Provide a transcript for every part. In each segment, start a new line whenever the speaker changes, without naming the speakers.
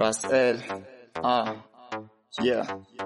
Rasel. Ah. Yeah.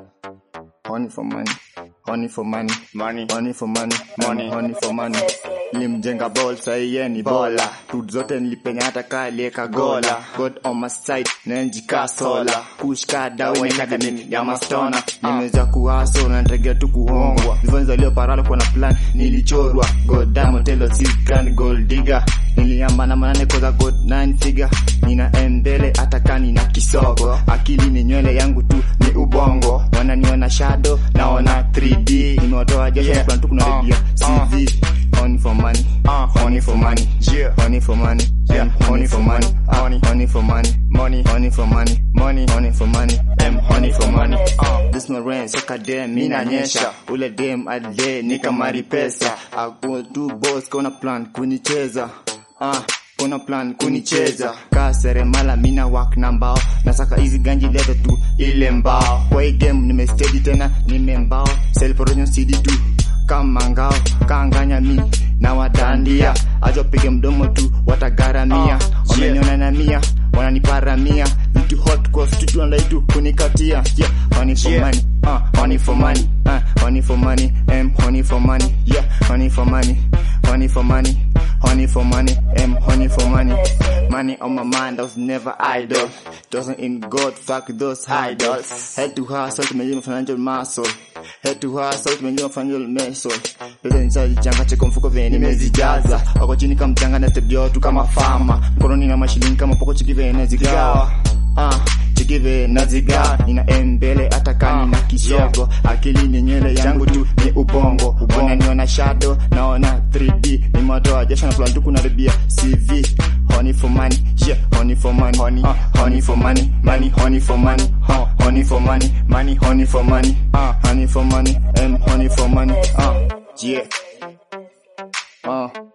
Honey for money. Honey for money.
Money.
Honey for money.
Money.
Honey for money. Nilimjenga ball sahi yeye ni bola. Tut zote nilipenya hata kaa alieka gola. God on my side. Nenjika sola. Push ka dawa nikaka nini ya mastona. Nimeweza kuhaso na ntegea tu kuhongwa. Nivonza leo paralo kwa na plan nilichorwa. God damn telo sikan gold digger. Niliamba na manane koza god nine figure. Nina mbele hata kani na kisogo. Akili ni nywele yangu tu ni ubongo. Wananiona shadow naona 3D. Nimewatoa jasho
Yeah.
plan tu kuna
Uh,
review
uh.
CV. Honey for money.
Uh,
Honey for money.
Yeah.
Honey for money.
Yeah.
M, Honey for money. Uh,
Honey.
Honey for money.
Money.
Honey for money.
Money.
Honey for money. M, honey for money.
Uh.
This no rain, soka dem, mina nyesha. Ule dem ade, nika mari pesa. Ako tu boss, kona plan kunicheza. Ah, kona plan kunicheza. Ka seremala, mina wak na mbao. Nasaka hizi ganji lete tu ile mbao. Kwa hii game nimesteady tena, nimembao. Sell promotion CD tu kama ngao kanganya mi na wadandia ajopige mdomo tu watagaramia
Uh,
wameniona na mia wananiparamia vitu hot kwa studio wanadai kunikatia yeah honey for
Yeah.
money uh, honey for money uh, honey for money m honey for money yeah honey for money honey for money honey for money m honey for money money on my mind I was never idle doesn't in God fuck those idols head to hustle tumejua financial muscle head to hustle tumejua financial muscle pesa nishajichanga cheko mfuko vyenye nimezijaza wako chini kama mchanga na step jotu kama fama mkononi na mashilingi kama poko chiki vyenye nazigawa ah chikive nazigawa nina mbele hata kani na kisogo akili ni nywele yangu tu ni ubongo wananiona shadow naona 3D nimetoa jasho na plan tu kunaribia CV honey for money yeah honey for money honey uh, honey for money money honey for money uh, honey for money money honey for money uh, honey for money and honey for money uh, yeah uh